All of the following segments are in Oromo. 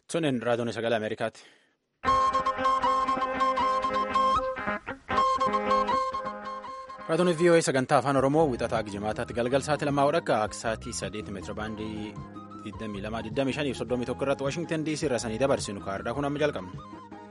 Sunin raadiyoon sagalee Ameerikaati. Raadiyoon VOA sagantaa afaan Oromoo wixataa Gijimaataatti galgal sa'aatii lamaa hodhakka aksaatii sadeeti meetira baandii 22,25 fi 31 irratti Waashingtan DC irra sanii dabarsinu kaardhaa kun amma jalqabna.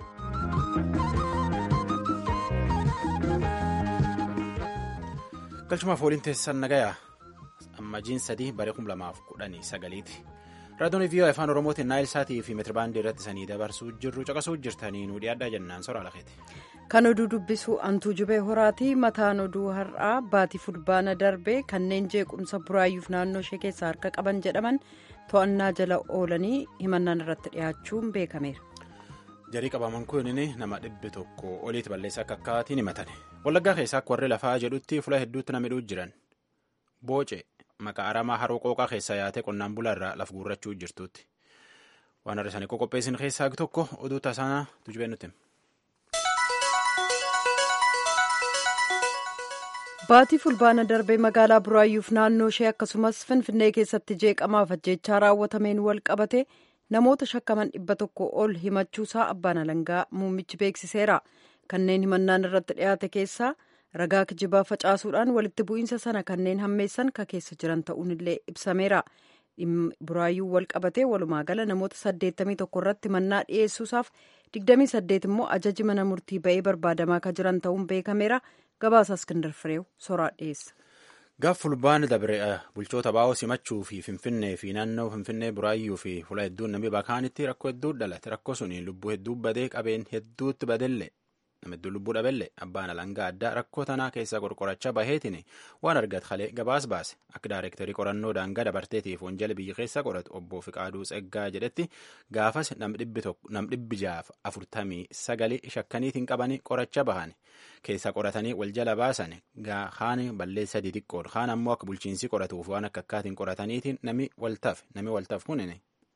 Galchumaaf waliin teessisan nagayaa ammajiin sadii bara 2019 raadiyoon VOA afaan Oromootiin naayil saatii fi meetira baandii irratti sanii dabarsuu jirru caqasuu jirtanii nu dhiyaadhaa jennaan soraa lafeeti. Kan oduu dubbisu antuu jubee horaati mataan oduu har'aa baatii fulbaana darbee kanneen jeequmsa buraayyuuf naannoo ishee keessaa harka qaban jedhaman to'annaa jala oolanii himannaan irratti dhiyaachuun beekameera. Jarii qabaman kun nama dhibbi tokko oliiti balleessaa akka akkaatiin himatan wallaggaa keessaa akka warri lafaa jedhutti fuula hedduutti nama hidhuu jiran booce maqaa aramaa haroo qooqaa keessaa yaatee qonnaan bulaa irraa laf guurrachuu jirtuutti waan har'a isaanii qoqopheessin keessaa tokko oduu tasaanaa tujubee nuti. Baatii fulbaana darbee magaalaa buraayyuuf naannoo ishee akkasumas finfinnee keessatti jeeqamaaf ajjeechaa raawwatameen wal qabate namoota shakkaman dhibba tokko ol himachuusaa abbaan alangaa muummichi beeksiseera. Kanneen himannaan irratti dhiyaate keessaa ragaa kijibaa facaasuudhaan walitti bu'iinsa sana kanneen hammeessan ka keessa jiran ta'uun illee ibsameera. buraayyuu wal qabatee walumaa gala namoota 81 irratti mannaa dhiyeessuusaaf 28 immoo ajaji mana murtii ba'ee barbaadamaa kan jiran ta'uun beekameera gabaasa iskindar fireew soraa dhiyeessa. gaaf fulbaana dabre bulchoota baa'oo simachuu fi finfinnee fi naannoo finfinnee buraayyuu fi fuula hedduun namni bakaanitti rakkoo hedduu dhalate rakkoo suniin lubbuu hedduu badee qabeen hedduutti badellee nama hedduu lubbuu dhabelle abbaan alangaa addaa rakkoo tanaa keessaa qorqorachaa baheetiin waan argate halee gabaas baase akka daayirektarii qorannoo daangaa dabarteetiif wanjala biyya keessa qoratu obbo Fiqaaduu Tseggaa jedhetti gaafas nam dhibbi jaaf afurtamii sagalii shakkaniitiin qabanii qoracha bahan keessa qoratanii wal jala baasan kaan balleessa xixiqqoodha kaan ammoo akka bulchiinsi qoratuuf waan akka akkaatiin qorataniitiin nami waltaaf nami waltaaf kunin.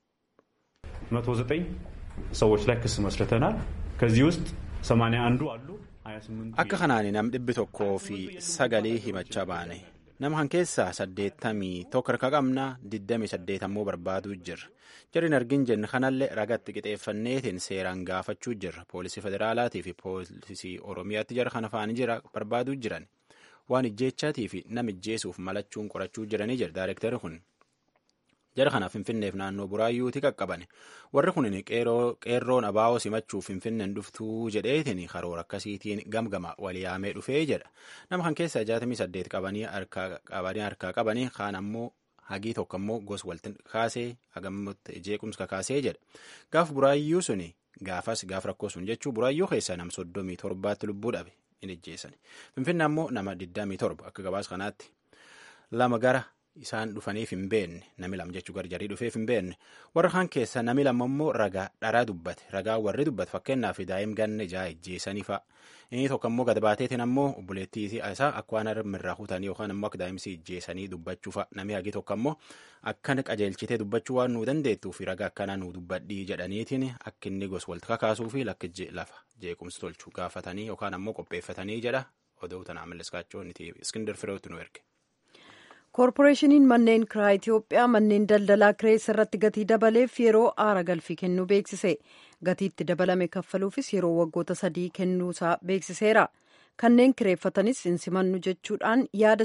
መቶ ዘጠኝ ሰዎች ላይ ክስ መስርተናል ከዚህ ውስጥ ሰማንያ አንዱ አሉ akka kanaan nam dhibbi tokkoo fi sagalii himachaa baane nama kan keessaa saddeettamii tokko harka qabna digdamii saddeet ammoo barbaaduu jirra jarri argin jenne kanallee ragatti qixeeffanneetiin seeraan gaafachuu jirra poolisii federaalaatii fi poolisii oromiyaatti jara kana faanii jira barbaaduu jiran waan ijjeechaatii fi nam ijjeesuuf malachuun qorachuu jiranii jira daayireektarri kun jara kanaaf finfinneef naannoo buraayyuuti qaqqabane warri kun qeerroon abaa'oo simachuuf finfinneen dhuftuu jedheetiin karoora akkasiitiin gamgama waliyaamee dhufee jedha nama kan keessaa jaatamii saddeet qabanii harkaa qabanii kaan ammoo hagii tokko ammoo gos walti kaasee hagammatti jeequmsa kaasee jedha gaaf buraayyuu suni gaafas gaaf rakkoo sun jechuu buraayyuu keessaa nam soddomii torbaatti lubbuu dhabe hin ijjeessan finfinne ammoo nama digdamii torba akka gabaas kanaatti lama gara. isaan dhufaniif hin beekne nami lama jechuu garjarii dhufeef hin beekne warra kaan keessa nami lama immoo ragaa dharaa dubbate ragaa warri dubbate fakkeenyaaf daa'im ganna ijaa ijjeessanii fa'a inni tokko immoo gad baateetiin ammoo obboleettii isaa akka waan harmirraa kutanii yookaan immoo akka daa'imsi ijjeessanii dubbachuu fa'a nami hagi tokko ammoo akkana qajeelchitee dubbachuu waan nuu dandeettuu fi ragaa akkanaa nuu dubbadhii jedhaniitiin akka inni gos walti kakaasuu fi lakki lafa jeequmsi tolchuu gaafatanii yookaan ammoo qopheeffatanii jedha oduu tanaa malleskaachoo niti iskindir fireetti nu erge. koorporeeshiniin manneen kiraa itiyoophiyaa manneen daldalaa kireessa irratti gatii dabaleef yeroo aara galfii kennuu beeksise gatiitti dabalame kaffaluufis yeroo waggoota sadii kennuusaa beeksiseera kanneen kireeffatanis hin simannu jechuudhaan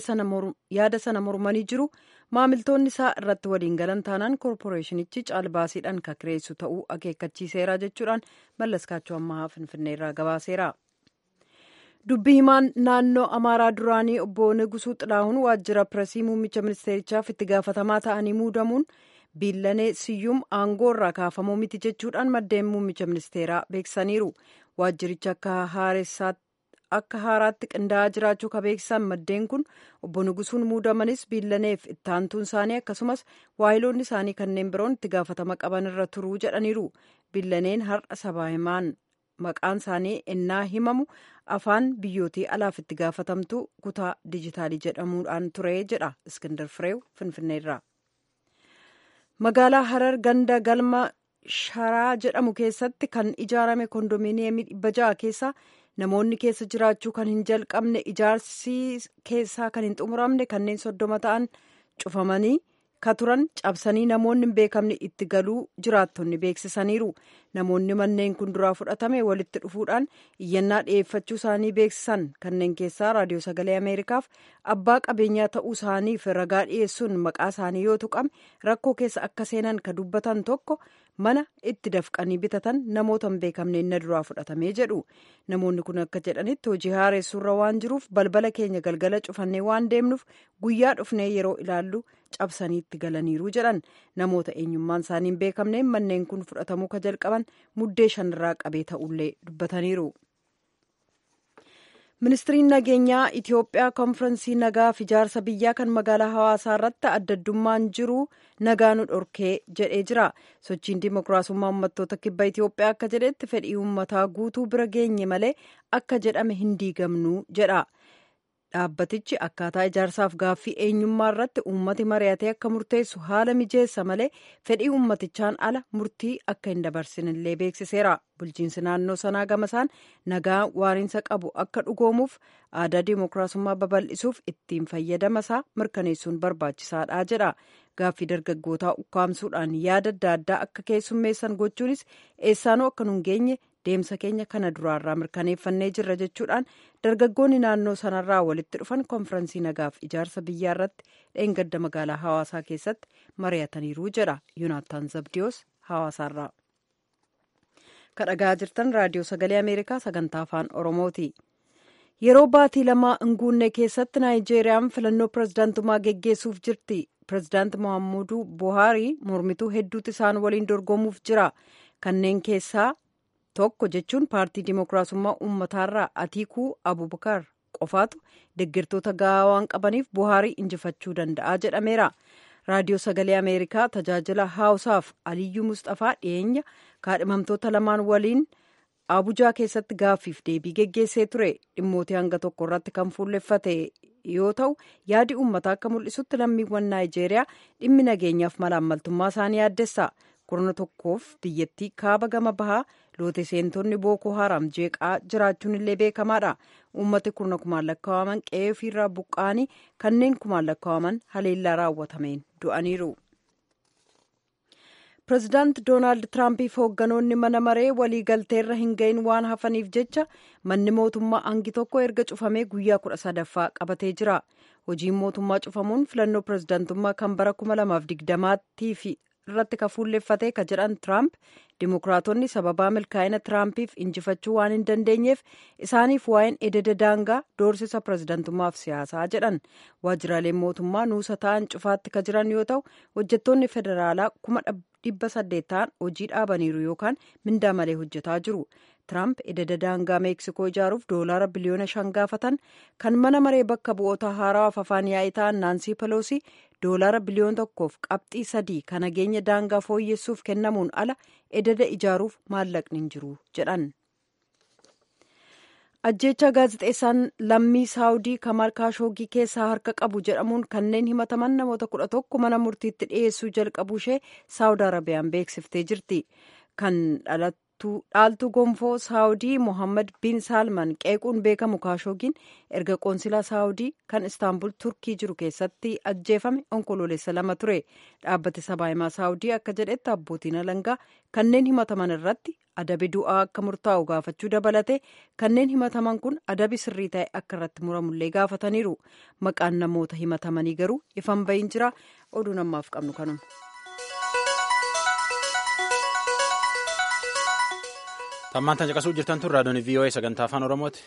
yaada sana mormanii jiru maamiltoonni isaa irratti waliin galan taanaan koorporeeshinichi caalbaasiidhaan ka kireessu ta'uu akeekkachiiseera jechuudhaan mallaskaachoo ammaa finfinneerraa gabaaseera. dubbi himaan naannoo amaaraa duraanii obbo Negusuu Xilaahun waajjira pireesii muummicha ministeerichaaf itti gaafatamaa ta'anii muudamuun biillanee siyyum aangoo irraa kaafamuu miti jechuudhaan maddeen muummicha ministeeraa beeksisaniiru waajjiricha akka haaraatti qindaa'aa jiraachuu ka beeksisan maddeen kun obbo Negusuun muudamanis biillaneef ittaantuun isaanii akkasumas waayiloonni isaanii kanneen biroon itti gaafatama qaban irra turuu jedhaniiru biillaneen har'a sabaa himaan maqaan isaanii ennaa himamu afaan biyyootii alaaf itti gaafatamtu kutaa dijitaalii jedhamuudhaan ture jedha iskindar fireew finfinneerraa magaalaa harar ganda galma sharaa jedhamu keessatti kan ijaarame kondominiyeemii dhibba ja'a keessa namoonni keessa jiraachuu kan hin jalqabne ijaarsi keessaa kan hin xumuramne kanneen soddoma ta'an cufamanii ka turan cabsanii namoonni hin beekamne itti galuu jiraattonni beeksisaniiru namoonni manneen kun duraa fudhatame walitti dhufuudhaan iyyannaa dhiyeeffachuu isaanii beeksisan kanneen keessaa raadiyoo sagalee ameerikaaf abbaa qabeenyaa ta'uu isaaniif ragaa dhiyeessuun maqaa isaanii yoo tuqame rakkoo keessa akka seenan ka dubbatan tokko mana itti dafqanii bitatan namoota hin beekamne inni duraa fudhatamee jedhu namoonni kun akka jedhanitti hojii haaressuurra waan jiruuf balbala keenya galgala cufannee waan deemnuuf guyyaa dhufnee yeroo ilaallu cabsanii itti galaniiru jedhan namoota eenyummaan isaanii hin beekamneen manneen kun fudhatamuu ka jalqaban muddee shanirraa qabee ta'ullee dubbataniiru. ministiriin nageenyaa itiyoophiyaa konfirensii nagaa fi ijaarsa biyyaa kan magaalaa hawaasaa irratti addaddummaan jiru nagaa nu dhorkee jedhee jira sochiin dimokiraasummaa uummattoota kibba itiyoophiyaa akka jedhetti fedhii uummataa guutuu bira geenye malee akka jedhame hin diigamnu jedha dhaabbatichi akkaataa ijaarsaaf gaaffii eenyummaa irratti uummati mari'atee akka murteessu haala mijeessa malee fedhii uummatichaan ala murtii akka hin dabarsinillee beeksiseera bulchiinsi naannoo sanaa gamasaan nagaa waariinsa qabu akka dhugoomuuf aadaa dimokiraasummaa babal'isuuf ittiin fayyadamasaa mirkaneessuun barbaachisaadha jedha gaaffii dargaggootaa ukkaamsuudhaan yaada adda addaa akka keessummeessan gochuunis eessaanoo akka nun geenye deemsa keenya kana duraarraa mirkaneeffannee jirra jechuudhaan dargaggoonni naannoo sanarraa walitti dhufan konfirensii nagaaf ijaarsa biyyaa irratti dheengadda magaalaa hawaasaa keessatti mari'ataniiru jedha yuunaataan zabdiyoos hawaasaarraa. kadhagaa jirtan raadiyoo sagalee ameerikaa sagantaa afaan oromooti. yeroo baatii lamaa hinguunne keessatti naayijeeriyaan filannoo pirezidaantummaa geggeessuuf jirti pirezidaanti mohaammudu buhaarii mormituu hedduutu isaan waliin dorgomuuf jira kanneen keessaa tokko jechuun paartii dimokiraasummaa uummataarraa atiikuu abubakar qofaatu deeggartoota gahaa waan qabaniif buhaarii injifachuu danda'a jedhameera raadiyoo sagalee ameerikaa tajaajila haawusaaf aliyyuu mustafaa dhiyeenya kaadhimamtoota lamaan waliin abujaa keessatti gaaffiif deebii geggeessee ture dhimmootii hanga tokko irratti kan fuulleffate yoo ta'u yaadi uummataa akka mul'isutti lammiiwwan naayijeeriyaa dhimmi nageenyaaf malaammaltummaa isaanii yaaddessa kurna tokkoof biyyattii kaaba gama bahaa loote seentonni bookoo haram jeeqaa jiraachuun illee beekamaadha uummati kurna kumaan lakkaa'aman qe'ee ofiirraa buqqa'anii kanneen kumaan lakkaa'aman haleellaa raawwatameen du'aniiru. pireezidaant doonaald tiraampiif hoogganoonni mana maree waliigalteerra hin gahin waan hafaniif jecha manni mootummaa hangi tokko erga cufamee guyyaa kudha sadaffaa qabatee jira hojiin mootummaa cufamuun filannoo pireezidaantummaa kan bara kuma lamaaf digdamaatiif irratti ka fuulleeffatee ka jedhan tiraamp dimokiraatonni sababaa milkaa'ina tiraampiif injifachuu waan hin dandeenyeef isaaniif waa'een ededa daangaa doorsisa pireezidaantummaaf siyaasaa jedhan waajjiraaleen mootummaa nuusa ta'an cufaatti ka jiran yoo ta'u hojjettoonni federaalaa kuma dhibba saddeet ta'an hojii dhaabaniiru yookaan mindaa malee hojjetaa jiru tiraamp ededa daangaa meeksikoo ijaaruuf doolaara biliyoona shan gaafatan kan mana maree bakka bu'oota haarawaaf afaan yaa'ii ta'an naansii peloosi doolaara biliyoona tokkoof qabxii sadii kan nageenya daangaa fooyyessuuf kennamuun ala ededa ijaaruuf maallaqni hin jiru jedhan. ajjeechaa gaazixeessaan lammii saawudii kamal kaashoogii keessaa harka qabu jedhamuun kanneen himataman namoota kudha tokko mana murtiitti dhiyeessuu jalqabuu ishee saawud arabiyaan beeksiftee jirti kan dhaaltu gonfoo saawudii mohammad bin saalman qeequun beekamu kaashoogiin erga qoonsilaa saawudii kan istaanbul turkii jiru keessatti ajjeefame onkoloolessa lama ture dhaabbati sabaahimaa saawudii akka jedhetti abbootiin alangaa kanneen himataman irratti adabi du'aa akka murtaa'u gaafachuu dabalate kanneen himataman kun adabi sirrii ta'e akka irratti muramullee gaafataniiru maqaan namoota himatamanii garuu ifan bahin jira oduu namaaf qabnu kanuma. Tammaan tan caqasuu jirtan tun raadiyoon VOA sagantaa afaan Oromooti.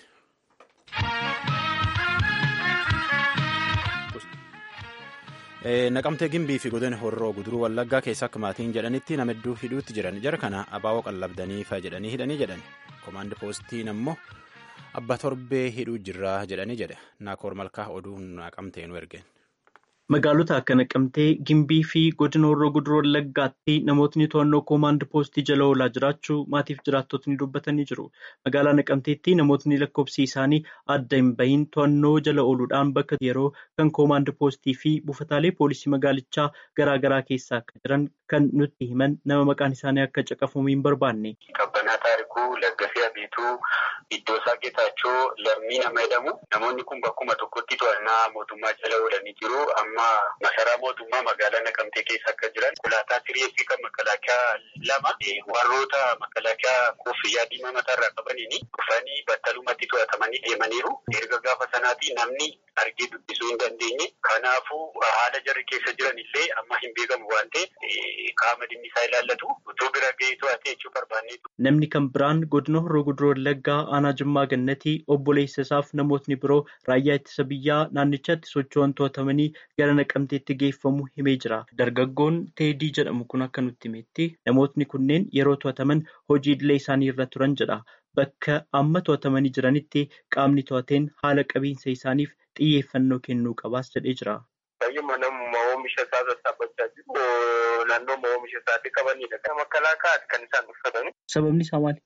Naqamtee gimbii fi godina horroo guduruu wallaggaa keessa akka maatiin jedhanitti nama hedduu hidhuutti jiran jara kana abaaboo qallabdanii fa jedhanii hidhanii jedhan komaandi poostiin ammoo abba torbee hidhuu jirraa jedhanii jedhe naakoor malkaa oduu naqamtee nu ergeen. Magaalota akka Naqamtee, Gimbii fi godina Horroo Guduruu Wallaggaatti namootni to'annoo koomaand poostii jala oolaa jiraachuu maatiif jiraattotni dubbatanii jiru. Magaalaa Naqamteetti namootni lakkoofsi isaanii adda hin bahin to'annoo jala ooluudhaan bakka yeroo kan koomaand poostii fi buufataalee poolisii magaalichaa garaa garaa keessa akka jiran kan nutti himan nama maqaan isaanii akka caqafamu hin barbaanne. Qabbanaa taarikuu Laggasee Abiituu Iddoosaa Geetaachoo Lammii nama jedhamu namoonni kun bakkuma tokkotti to'annaa mootummaa jala oolanii jiru. Amma amma masaraa mootummaa magaalaa Naqamtee keessa akka jiran konkolaataa sireessii kan makalaakaa lama warroota makalaakaa kuffiyyaa diimaa mataarraa qabaniin dhufanii battalumatti to'atamanii deemaniiru. Erga gaafa sanaatii namni argee dubbisuu hin dandeenye. Kanaafuu haala jarri keessa jiran illee amma hin beekamu waan ta'eef qaama dhimmi isaa ilaallatu utuu bira ga'ee to'atee jechuu barbaanne. Namni kan biraan godina Horroo Guduroo Wallaggaa aanaa Jimmaa Gannatii obboleessa isaaf namootni biroo raayyaa ittisa biyyaa naannichatti socho'an to'atamanii gara naqamteetti geeffamu himee jira. Dargaggoon Teedii jedhamu kun akka nutti himetti namootni kunneen yeroo to'ataman hojii idilee isaanii irra turan jedha. Bakka amma to'atamanii jiranitti qaamni to'ateen haala qabiinsa isaaniif xiyyeeffannoo kennuu qabaas jedhee jira. Baay'ee namummaa oomisha isaa sassaabbachaa jiru naannoo oomisha isaatti qabanidha. Kan makalaakaati kan isaan uffatani. Sababni isaa maali?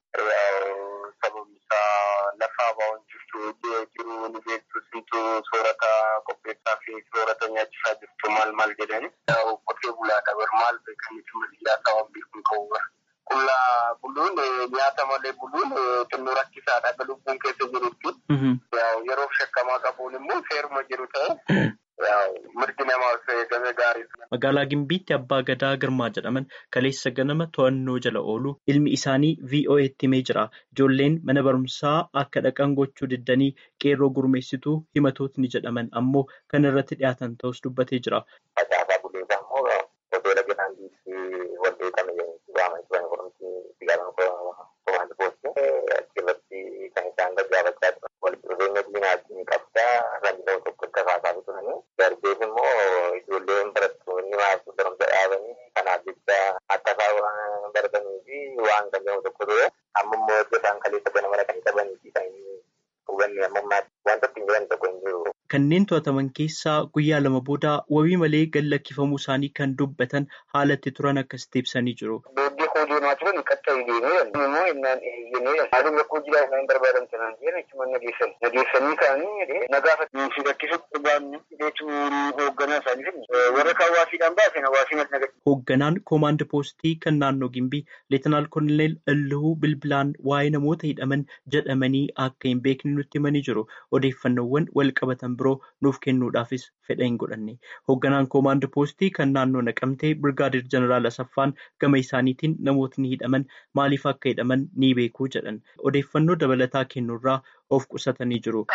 Sababni isaa lafa abaa'oon jirtu jiru ni beektu sintu soorata qopheessaa fi soorata nyaachisaa jirtu maal maal jedhani. Qotee bulaadha bar maal beekanitti maliyyaa sabab beekuun qabu Qullaa buluun nyaata malee buluun xinnoo rakkisaadha akka lubbuun keessa jirutti. Yeroo shakkamaa qabuun immoo seeruma jiru ta'e. mirgi namaaf eegame gaariidha. Magaalaa Gimbiitti Abbaa Gadaa Girmaa jedhaman kaleessa ganama to'annoo jala oolu ilmi isaanii VOA'tti himee jira. Ijoolleen mana barumsaa akka dhaqan gochuu diddanii qeerroo gurmeessituu himatootni jedhaman ammoo kan irratti dhiyaatan ta'us dubbatee jira. Facaasaa buleesaa immoo hoteela Giraandiitti waldeetame waama jiran qorumsi sigaaran komaandi poostii achirratti kan isaan gaggaafachaa turan. Walitti dhufeenya diinaatiin qabdaa rakkoo tokko itti kaasaa turanii. Darbees immoo ijoolleen barattoonni maasii barumsa dhaabanii kanaaf jecha akka isaan baratanii fi waan kan jedhamu tokko ture. Amma immoo iddoo isaan kaleessa ganamara kan qabanii fi kan hubanne amma ammaatti wanta ittiin jiran tokko hin jiru. Kanneen to'ataman keessaa guyyaa lama booda wabii malee gad lakkifamuu isaanii kan dubbatan haalatti turan akkasitti ibsanii jiru. Booddeetti hojii himaa turan qatta hin deemee immoo innaan eeyyamee haaluma rakkoo jiraa isaan barbaadan sanaan jedhan achuma nageessan. Nageessanii kaanii nagaafat si rakkisutti baanni jechuun hoogganaa isaanii warra kan hawaasiidhaan baasen hawaasii mati nagadhi. Hoogganaan koomaand poostii kan naannoo Gimbii Leetanaal Koloneel Illuu Bilbilaan waa'ee namoota hidhaman jedhamanii akka hin beekne nutti himanii jiru. Odeeffannoowwan wal qabatan biroo nuuf kennuudhaafis fedha hin godhanne. Hoogganaan koomaand poostii kan naannoo naqamtee Birgaadir Jeneraal Asaffaan gama isaaniitiin namootni hidhaman maaliif akka hidhaman ni beekuu jedhan. Odeeffannoo dabalataa kennuurraa of qusatanii jiru.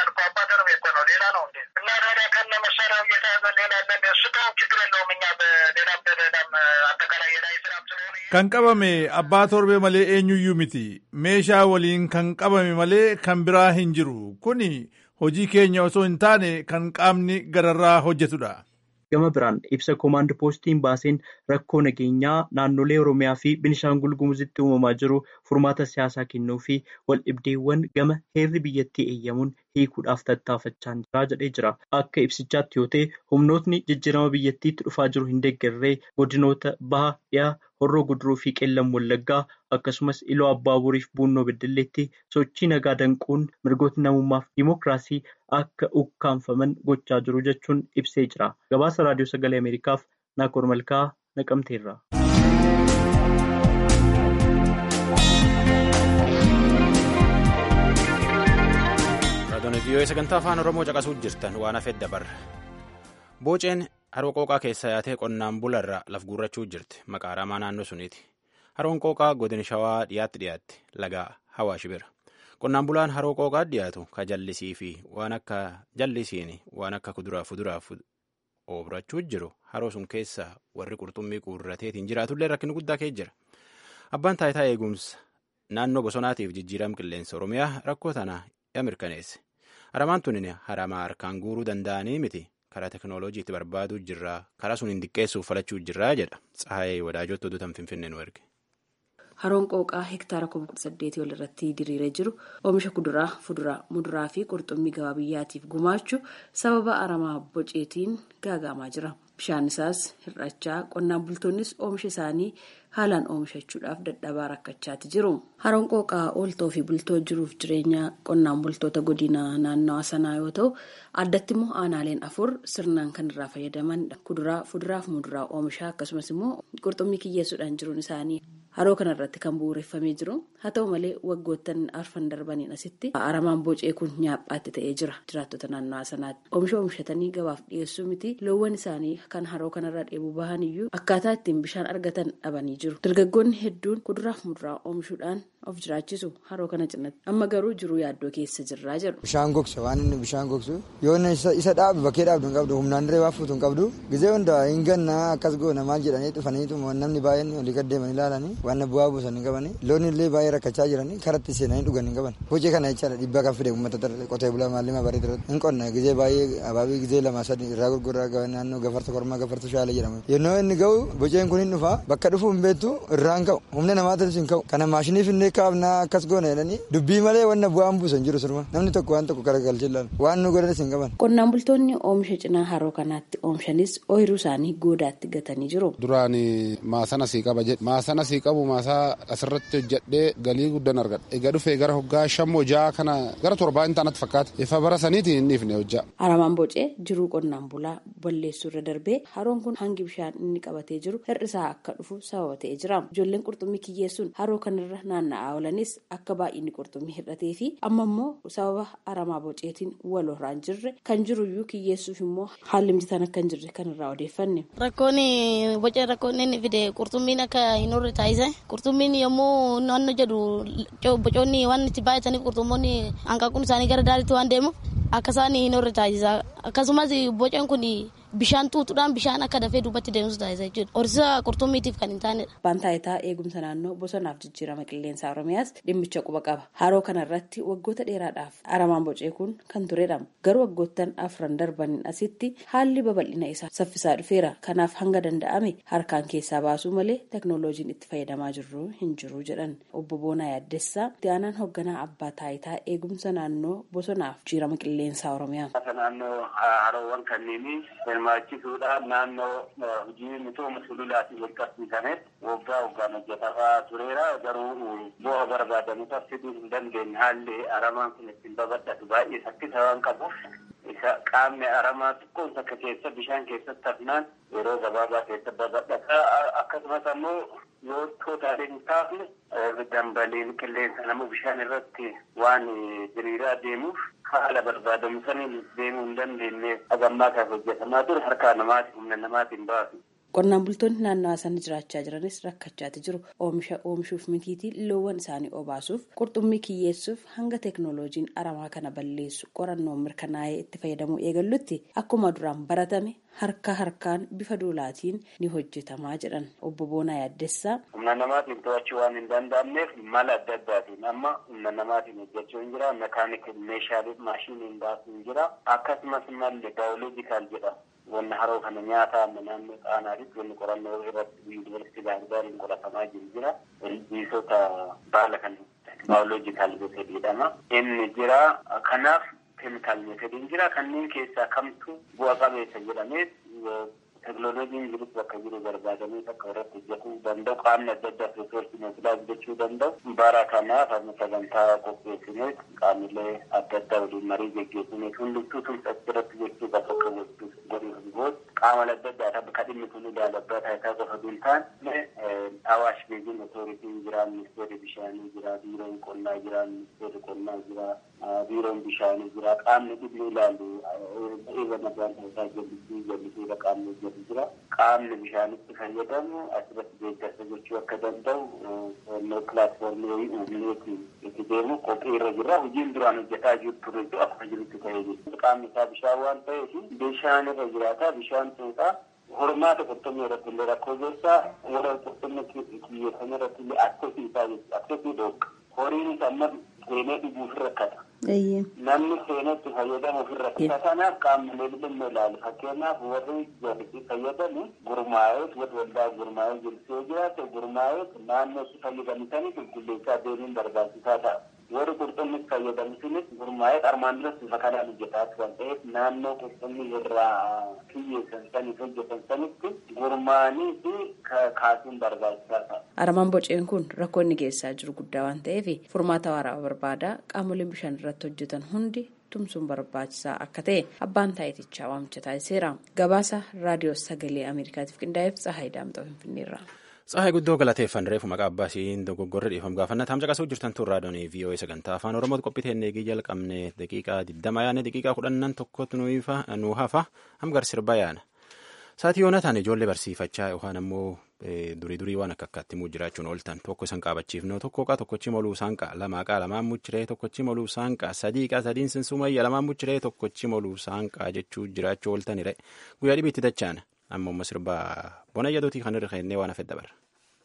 Kan qabame abbaa torbee malee eenyuyyuu miti. Meeshaa waliin kan qabame malee kan biraa hin jiru. Kuni hojii keenya osoo hin taane kan qaamni gararraa hojjetudha. Gama biraan ibsa koomaand poostiin baaseen rakkoo nageenyaa naannolee Oromiyaa fi Binishaangul Gumuzitti uumamaa jiru furmaata siyaasaa kennuu fi wal dhibdeewwan gama heerri biyyattii eeyyamuun hiikuudhaaf tattaafachaa jira jedhee jira. Akka ibsichaatti yoo ta'e humnootni jijjiirama biyyattiitti dhufaa jiru hin deeggarree godinoota baha dhiyaa horroo guduruu fi qeellam wallaggaa akkasumas iloo abbaaburii fi buunnoo beddelleetti sochii nagaa danquun mirgoota namummaaf dimookiraasii akka ukkaanfaman gochaa jiru jechuun ibsee jira. Gabaasa raadiyoo sagalee Ameerikaaf Naakoor Malkaa naqamteerra. Raadiyoon vii'oo sagantaa afaan Oromoo caqasuu jirtan waan hafee dabarra. Booceen haroo qooqaa keessa yaatee qonnaan bularra laf guurrachuu jirti. Maqaa aramaa naannoo suniiti. Haroon qooqaa godina shawaa dhiyaatti dhiyaatti laga hawaashi bira. Qonnaan bulaan haroo qooqaa dhiyaatu ka jallisii fi waan akka jallisiin waan akka kuduraa fuduraaf obrachuu jiru haroo sun keessa warri qurxummii guurrateetiin jiraatullee rakkina guddaa kee jira. Abbaan taayitaa eegumsa naannoo bosonaatiif jijjiirama qilleensa Oromiyaa rakkoo tana ya mirkaneesse. Haramaan tun haramaa harkaan guuruu danda'anii miti. karaa teknooloojiitti barbaaduu jirraa karaa sun hin diqqeessuuf falachuu jirraa jedha tsahayee wadaajootti oduutan finfinnee nu erge. Haroon qooqaa hektaara kuma kudha saddeetii ol irratti diriiree jiru oomisha kuduraa, fuduraa, muduraa fi qurxummii gabaa biyyaatiif gumaachuu sababa aramaa boceetiin gaagaamaa jira. Bishaan isaas hir'achaa qonnaan bultoonnis oomisha isaanii haalaan oomishachuudhaaf dadhabaa rakkachaati jiru. Haroon qooqaa ooltoo fi bultoo jiruuf jireenya qonnaan bultoota godina naannawaa sanaa yoo ta'u addatti immoo aanaaleen afur sirnaan kan irraa fayyadamanidha. Kuduraa, fuduraa fi muduraa oomishaa akkasumas immoo qurxummii kiyyeessuudhaan jiruun isaanii haroo kanarratti kan bu'uureffamee jiru haa ta'u malee waggoottan arfan darbaniin asitti aramaan bocee kun nyaaphaatti ta'ee jira jiraattota naannawaa sanaatti oomisha oomishatanii gabaaf dhiyeessuu miti loowwan isaanii kan haroo kanarraa dheebuu bahan iyyuu akkaataa ittiin bishaan argatan dhabanii jiru dargaggoonni hedduun kuduraaf muduraa oomishuudhaan of jiraachisu haroo kana cinatti amma garuu jiruu yaaddoo keessa jirraa jedhu. Bishaan gogsa waan inni bishaan gogsu yoo isa dhaabu bakkee dhaabdu hin qabdu humnaan dirree waa fuutu hin qabdu gizee hunda hin gannaa akkas goona maal jedhanii dhufaniitu namni baay'een olii gaddeemanii ilaalanii waan bu'aa buusan hin qabani loon illee baay'ee rakkachaa jiranii karatti seenanii dhugan hin qaban hojii kana jechaadha dhiibbaa kan fide uummata qotee bulaa maallima barii ture hin qonna gizee baay'ee abaabii gizee lama sadi irraa gurguraa naannoo gafarsa kormaa gafarsa shaala jedhama yennoo inni ga'u boceen kun hin dhufa bakka dhufu hin beektu irraan ka'u humna namaatis hin ka'u kana maashiniif illee kaabnaa akkas goona jedhanii dubbii malee wanna bu'aan buusan jiru sirma namni tokko waan tokko garagalchee ilaalu waan nu godhanis hin qaban. Qonnaan bultoonni oomisha cinaa haroo kanaatti oomishanis ooyiruu isaanii goodaatti gatanii jiru. Duraan maasana sii qaba jedhe maasana sii qabu maasaa asirratti hojjedhee galii guddaan argadha. Egaa dhufee gara hoggaa shammoo ja'a kana gara torbaa hin taanatti fakkaata. Ifa bara saniitiin hin dhiifne hojjaa. Aramaan bocee jiruu qonnaan bulaa balleessuu irra darbee haroon kun hangi bishaan inni qabatee jiru hir'isaa akka dhufu sababa ta'ee jira. Ijoolleen qurxummii kiyyeessuun haroo kanarra naanna'aa oolanis akka baay'inni qurxummii hir'atee fi amma immoo sababa aramaa boceetiin wal horaan jirre kan jiruyyuu kiyyeessuuf immoo haalli mijataan akka hin jirre kan irraa odeeffanne. Rakkoon boca rakkoon inni fide qurxummiin akka hin horre taasise qurxummiin yommuu naannoo jedhu bocoonni waan itti baay'ataniif qurxummoonni hanqaaquun isaanii gara daalitti waan deemuuf akka isaan hin horre taasisa akkasumas boceen kun bishaan xuuxuudhaan bishaan akka dafee duubatti deemsu taasisa jechuudha. Horsiisa qurxummiitiif kan hin taanedha. Abbaan taayitaa eegumsa naannoo bosonaaf jijjiirama qilleensaa Oromiyaas dhimmicha quba qaba. Haroo kanarratti waggoota dheeraadhaaf aramaan bocee kun kan turedha. Garuu waggoottan afran darbaniin asitti haalli babal'ina isaa saffisaa dhufeera. Kanaaf hanga danda'ame harkaan keessaa baasuu malee teknooloojiin itti fayyadamaa jirru hin jiru jedhan. Obbo Boonaa Yaaddessaa itti aanaan hoogganaa abbaa taayitaa eegumsa naannoo bosonaaf jijjiirama qilleensaa Oromiyaa. Naannoo haroowwan kanneenii hirmaachisuudhaan naannoo hojii misooma sululaatiin wal qabsiisametti waggaa waggaan hojjetamaa tureera garuu bu'aa barbaadamuuf fiduu hin dandeenye haalli aramaan kun ittiin babal'atu baay'ee saffisa waan qabuuf isa qaamni aramaa xiqqoon takka keessa bishaan keessatti hafnaan yeroo gabaabaa keessa babal'ata akkasumas ammoo yoo tootaalee hin taafne dambaliin qilleensa nama bishaan irratti waan diriiraa deemuuf haala barbaadamu saniin deemuu hin dandeenye hagammaa kan hojjetamaa ture harkaa namaatiin humna namaatiin baasu. Qonnaan bultoonni naannawaa sana jiraachaa jiranis rakkachaati jiru. Oomisha oomishuuf mitiitii loowwan isaanii obaasuuf qurxummii kiyyeessuuf hanga teeknooloojiin aramaa kana balleessu qorannoon mirkanaa'ee itti fayyadamuu eegallutti akkuma duraan baratame harka harkaan bifa duulaatiin ni hojjetamaa jedhan obbo Boonaa Yaaddessaa. Humna namaatiin to'achuu waan hin danda'amneef mala adda addaatiin amma humna namaatiin hojjechuu hin jira mekaanikal meeshaalee maashiniin baasuu hin jira akkasumas malli baayoloojikaal jedhama. wanna haroo kana nyaata amma naannoo xaanaatitti wanni qorannoo irratti yuunivarsiitii baahirdaariin qoratamaa jiru jira ilbiisota baala kan baayoloojikaal meetod jedhama inni jira kanaaf keemikaal meetodiin jira kanneen keessaa kamtu bu'a qabeessa jedhamee teknooloojiin jirus bakka jiru barbaadamee akka irratti hojjetuu danda'u qaamni adda addaa riisoorsi mootilaas jechuu danda'u bara kanaaf amma sagantaa qopheessineet qaamilee adda addaa waliin marii geggeessineet hundumtuu tumsa irratti jechuu bakka akka gochuuf godhuuf goot qaama adda addaa bakka dhimmi kun ilaalabbaa taayitaa qofa duun taane awaash beekiin otooritiin jira ministeerri bishaanii jira biiroon qonnaa jira ministeerri qonnaa jira biiroon bishaanii jira qaamni dhimmi ilaalu eega nagaan taayitaa jallisii jallisiidha qaamni hojjetu jira qaamni bishaanitti fayyadamu asirratti deeggarsa gochuu akka danda'u noo pilaatfoormii wayii uumneeti itti deemu qophii irra jira hojiin duraan hojjetaa jiru ture akkuma jirutti ta'ee jiru qaamni isaa bishaan waan ta'eef bishaan irra jiraata bishaan tuutaa hormaata qurxummii irratti illee rakkoo geessaa warra qurxummii kiyyeessan irratti illee akkasii isaa jechuudha akkasii dhoogga horiinis amma seenee dhuguuf rakkata. Namni seenetti fayyadamuuf rakkata. Kanaaf qaamolee dhimma ilaalu fakkeenyaaf warri jallisii fayyadamu gurmaa'eet warri waldaa gurmaa'ee jiru yoo jiraate gurmaa'eet naannoo itti fayyadamtanii qulqulleessaa deemuun barbaachisaa ta'a. warri qurxummii fayyadamtunis gurmaa'ee armaan duras bifa kanaan hojjetaatu waan ta'eef naannoo qurxummii irraa kiyyeessan saniif hojjetan sanitti gurmaa'anii fi kaasuun barbaachisaa ta'a. Aramaan boceen kun rakkoo inni geessaa jiru guddaa waan ta'eef furmaata waraabaa barbaada qaamoleen bishaan irratti hojjetan hundi tumsuun barbaachisaa akka ta'e abbaan taayitichaa waamicha taasiseera. Gabaasa raadiyoo sagalee Ameerikaatiif qindaa'eef Tsahaay Daamxoo Finfinneerra. Tsahaay guddoo galateeffan reefu maqaa abbaa isiin dogoggorri dhiifam gaafanna taam caqasuu jirtan turraa doonii VOA sagantaa afaan Oromoo qophii eegii jalqabne daqiiqaa 20 yaane daqiiqaa kudhannan tokkotti nu hafa hamgar sirba yaana. Saatii yoonataan ijoollee barsiifachaa yookaan ammoo durii durii waan akka akkaatti muu jiraachuun ooltan tokko isan qaabachiifnu tokko qaa tokkochi moluu saanqaa lamaa qaa lamaan muchiree tokkochi moluu saanqaa sadii qaa sadiin sinsumayya lamaan muchiree tokkochi moluu saanqaa jechuu jiraachuu ooltanire guyyaa dhibiitti dachaana amma umma sirbaa bona jedhuutii kan irra kennee waan hafedha bara.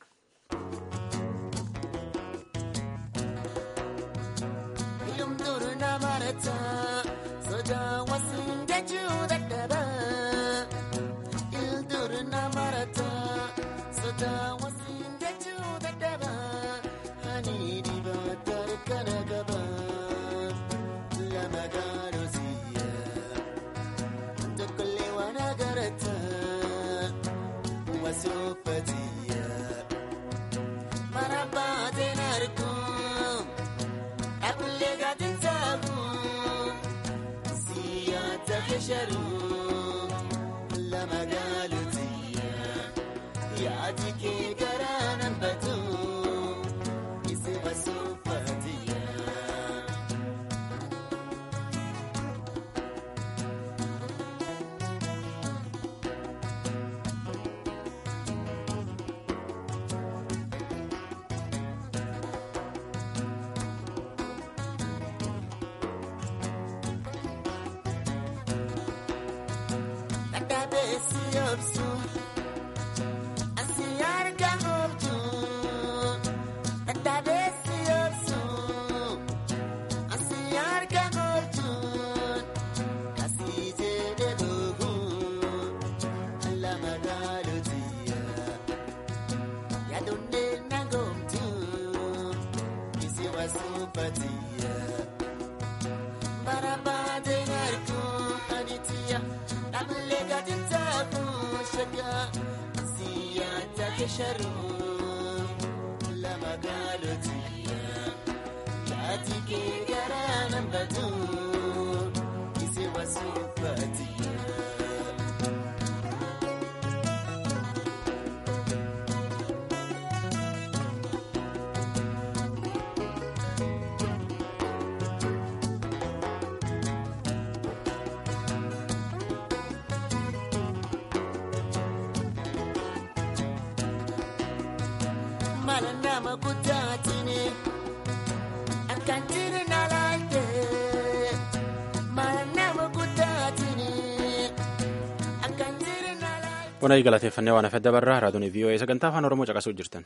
Bona galateeffannee waan hafedda barraa raadiyoo VOA sagantaa afaan Oromoo caqasuu jirtan.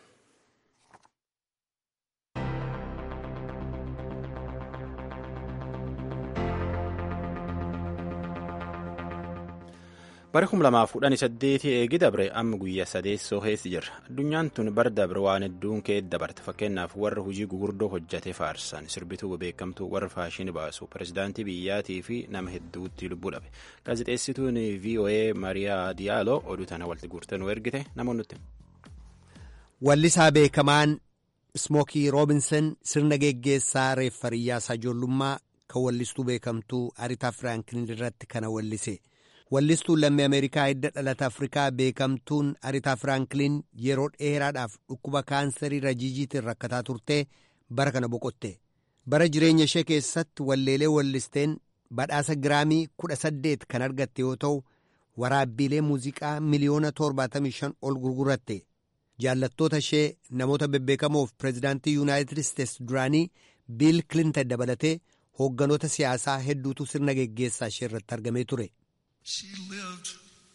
Bara kum lamaaf kudhanii saddeetii eegi dabre amma guyyaa sadeessoo keessa jirra. Addunyaan tun bara dabre waan hedduun ka'ee dabarte. Fakkeenyaaf warra hojii gugurdoo hojjate faarsan sirbituu beekamtuu warra faashinii baasu pirezidaantii biyyaatii fi nama hedduutti lubbuu dhabe. Gaazexeessituun VOA Mariyaa Diyaaloo oduu tana walitti guurtee nu ergite namoonni nutti. Wallisaa beekamaan Smookii Roobinson sirna geggeessaa reeffariyyaa ijoollummaa kan wallistuu beekamtuu Aritaa Firaanklin irratti kana wallise. Wallistuun lammii Ameerikaa hidda dhalata Afrikaa beekamtuun Aritaa Firaanklin yeroo dheeraadhaaf dhukkuba kaansarii rajiijiitiin rakkataa turtee bara kana boqotte. Bara jireenya ishee keessatti walleelee wallisteen badhaasa giraamii kudha saddeet kan argatte yoo ta'u, waraabbiilee muuziqaa miliyoona torbaatamii shan ol gurguratte. Jaallattoota ishee namoota bebbeekamoof pireezidaantii Yuunaayitid Isteets duraanii Biil Kilintan dabalatee hoogganoota siyaasaa hedduutu sirna geggeessaa ishee irratti argamee ture. She lived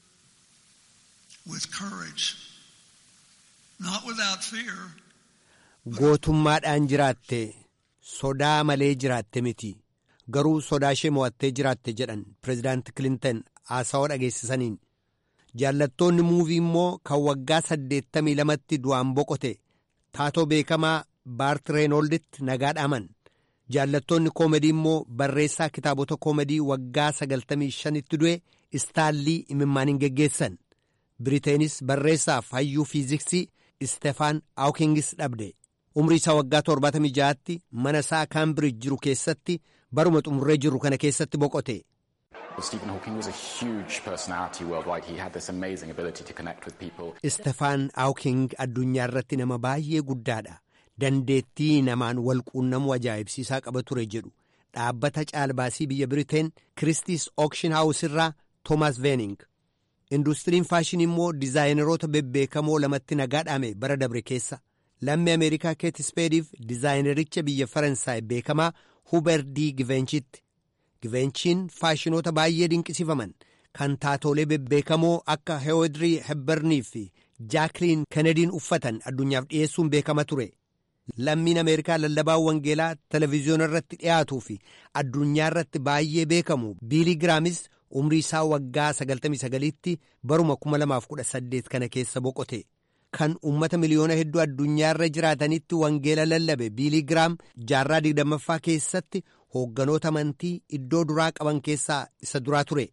with courage, not without fear. Gootummaadhaan jiraatte sodaa malee jiraatte miti garuu sodaa ishee mo'attee jiraatte jedhan pireezidaanti Kilintan haasawaa dhageessisaniin. Jaallattoonni muuvii immoo kan waggaa saddeettamii lamatti du'aan boqote taatoo beekamaa Baart Reenoolditti nagaa dhaaman. Jaallattoonni koomedii immoo barreessaa kitaabota koomedii waggaa sagaltamii shanitti du'e istaallii imimmaaniin geggeessan. Biriteenis barreessaaf hayyuu fiiziksii Istefaan Aawkingis dhabde. Umrii isaa waggaa torbaatamii ja'aatti mana isaa Kaambirij jiru keessatti baruma xumurree jiru kana keessatti boqote. Istefaan Hawking addunyaa irratti nama baay'ee guddaadha. Dandeettii namaan wal quunnamuu ajaa'ibsiisaa qaba ture jedhu dhaabbata caalbaasii biyya Biriteen Kiristiis Ookshin Haawus irraa Toomas Veening. Industiriin faashinii immoo dizaayineroota bebbeekamoo lamatti nagaa dhaame bara dabre keessa. Lammii Ameerikaa Keet Speediif dizaayinericha biyya Faransaay beekamaa Huber D. Givenchitti. Givenchiin faashinoota baay'ee dinqisiifaman kan taatoolee bebbeekamoo akka Heewodirii Hebbarnii fi Jaakiliin Kenediin uffatan addunyaaf dhiyeessuun beekama ture. Lammiin Ameerikaa lallabaa wangeelaa televezyiyoona irratti dhiyaatuu fi addunyaa irratti baay'ee beekamu Biilii Giraamis umrii isaa waggaa 99tti baruma 2018 kana keessa boqote. Kan uummata miliyoona hedduu addunyaa irra jiraatanitti wangeela lallabe Biilii Giraam jaarraa digdammaffaa keessatti hoogganoota amantii iddoo duraa qaban keessaa isa duraa ture.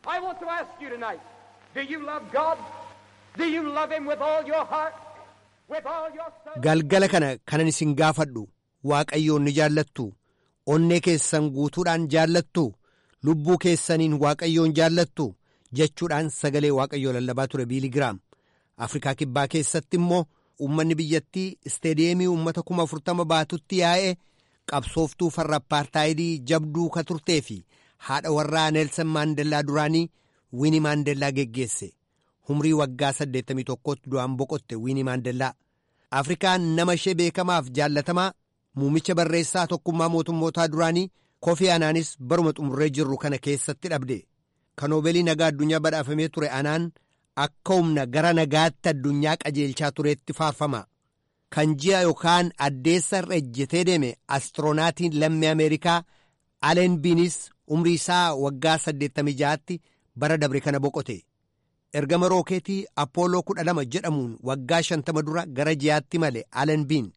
Galgala kana kanan isin gaafadhu waaqayyoon ni jaallattu onnee keessan guutuudhaan jaallattu lubbuu keessaniin waaqayyoon jaallattu jechuudhaan sagalee waaqayyoo lallabaa ture Biilii Giraam. Afrikaa kibbaa keessatti immoo uummanni biyyattii isteediyeemii uummata kuma afurtama baatutti yaa'ee qabsooftuu farra apartaayidii jabduu ka turtee fi haadha warraa Neelsan Maandeellaa duraanii Wiini Maandeellaa geggeesse. Humrii waggaa 81tti du'aan boqotte Wiini Maandeellaa. Afrikaan nama ishee beekamaaf jaallatamaa muumicha barreessaa tokkummaa mootummootaa duraanii Kofi Anaanis baruma xumurree jirru kana keessatti dhabde. Kan Noobeelii nagaa addunyaa badhaafamee ture Anaan akka humna gara nagaatti addunyaa qajeelchaa tureetti faarfama. Kan ji'a yookaan addeessa irra ejjetee deeme astiroonatiin lammii Ameerikaa Aleen Biinis umrii isaa waggaa 86tti bara dabre kana boqote. Ergama rookeetii Appooloo 12 jedhamuun waggaa 50 dura gara ji'aatti male Aleen Biin.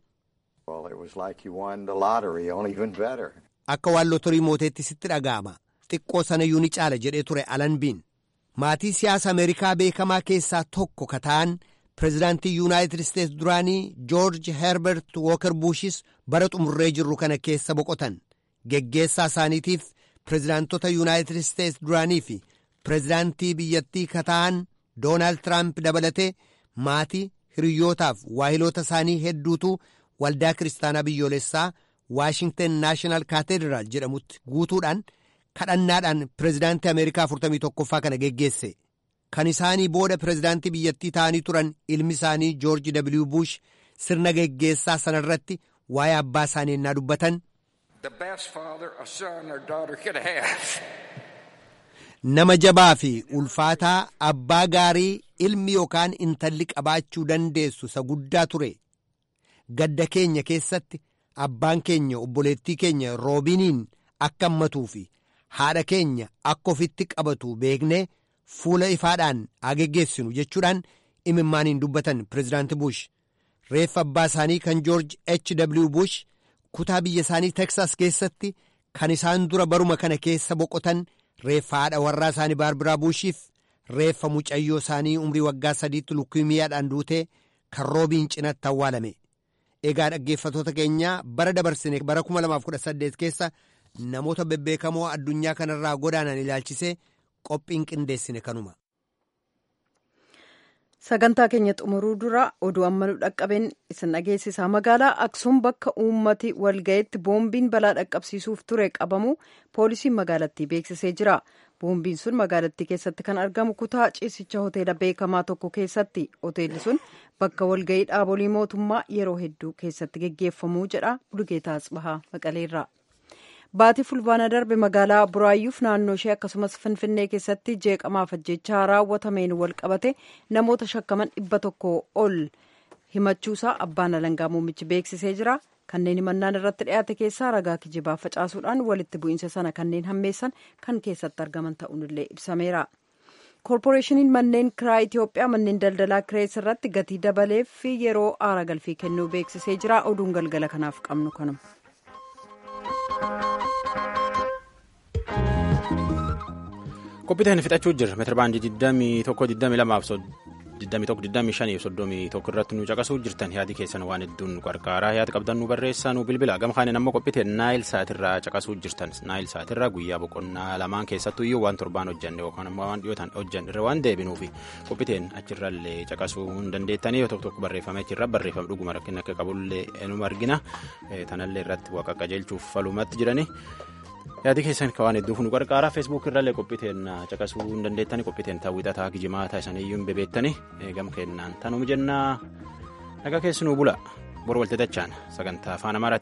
Akka waan lotorii mooteetti sitti dhaga'ama. Xiqqoo sanayyuu ni caala jedhee ture Aleen Biin. Maatii siyaasa Ameerikaa beekamaa keessaa tokko ka ta'an pireezidaantii Yuunaayitid Isteets duraanii Joorji Herbert Wooker Buushis bara xumurree jirru kana keessa boqotan. Geggeessaa isaaniitiif pireezidaantota Yuunaayitid Isteets duraanii fi pireezidaantii biyyattii ka ta'an Doonaald Tiraamp dabalatee maatii hiriyyootaaf waahiloota isaanii hedduutu waldaa kiristaanaa biyyoolessaa Waashingten Naashinaal Kaateediraal jedhamutti guutuudhaan kadhannaadhaan pireezidaantii Ameerikaa 41ffaa kana geggeesse. Kan isaanii booda pireezidaantii biyyattii ta'anii turan ilmi isaanii Joorji W. Bush sirna geggeessaa sanarratti waa'ee abbaa isaanii ennaa dubbatan. Nama jabaa fi ulfaataa abbaa gaarii ilmi yookaan intalli qabaachuu dandeessu isa guddaa ture. Gadda keenya keessatti abbaan keenya obboleettii keenya roobiniin akka hammatuu fi haadha keenya akka ofitti qabatu beeknee fuula ifaadhaan haa geggeessinu jechuudhaan imimmaaniin dubbatan pireezidaanti Bush. Reeffa abbaa isaanii kan Joorji H. W. Bush kutaa biyya isaanii Teksas keessatti kan isaan dura baruma kana keessa boqotan reeffa haadha warraa isaanii Baarbiraa Buushiif reeffa mucayyoo isaanii umrii waggaa sadiitti lukkiimiyaadhaan duutee kan roobiin cinatti awwaalame. Egaa dhaggeeffatoota keenyaa bara dabarsine bara 2018 keessa namoota bebbeekamoo addunyaa kanarraa godaanan ilaalchisee qophiin qindeessine kanuma. Sagantaa keenya xumuruu dura oduu amma nu dhaqqabeen isin dhageessisa. Magaalaa Aksuum bakka uummati walga'itti boombiin balaa dhaqqabsiisuuf ture qabamu poolisiin magaalattii beeksisee jira. Boombiin sun magaalattii keessatti kan argamu kutaa ciisicha hoteela beekamaa tokko keessatti. Hoteelli sun bakka walga'ii dhaabolii mootummaa yeroo hedduu keessatti geggeeffamuu jedha Bulugeetaa Asbahaa Maqaleerraa. Baatii fulbaana darbe magaalaa Buraayyuuf naannoo ishee akkasumas Finfinnee keessatti jeeqamaaf ajjechaa raawwatameen wal qabate namoota shakkaman dhibba tokko ol himachuusaa abbaan alangaa muummichi beeksisee jira. Kanneen himannaan irratti dhiyaate keessaa ragaa kijibaa facaasuudhaan walitti bu'iinsa sana kanneen hammeessan kan keessatti argaman ta'uunillee ibsameera. Koorporeeshiniin manneen kiraa Itoophiyaa manneen daldalaa kirees irratti gatii dabaleef yeroo aara galfii kennuu beeksisee jira. Oduun galgala kanaaf qabnu kanuma. Qophiiteen fixachuu jirra. Meetira baandii 21 22 21-25 irratti nu caqasuu jirtan yaadi keessan waan hedduun qarqaaraa yaada qabdan nu barreessaa nu bilbila gama kaaniin ammoo qophite naayil saatirraa caqasuu jirtan naayil saatirraa guyyaa boqonnaa lamaan keessattuu iyyuu waan torbaan hojjanne yookaan ammoo waan dhiyootaan hojjanne irra waan deebinuufi qophiteen achirrallee caqasuu hin dandeettanii yoo tokko tokko barreeffame achirra barreeffame dhuguma rakkina akka qabullee nu argina tanallee irratti waaqa qajeelchuuf falumatti jirani. yaadi keessan waan hedduuf nu qarqaaraa feesbuuk irrallee qophiiteen caqasuu hin dandeettanii qophiiteen taawwixataa gijimaata isaniyyuu hin bebeettanii gam kennaan tanuma jennaa nagaa keessanuu bula bor waltajjii sagantaa afaan amaaraa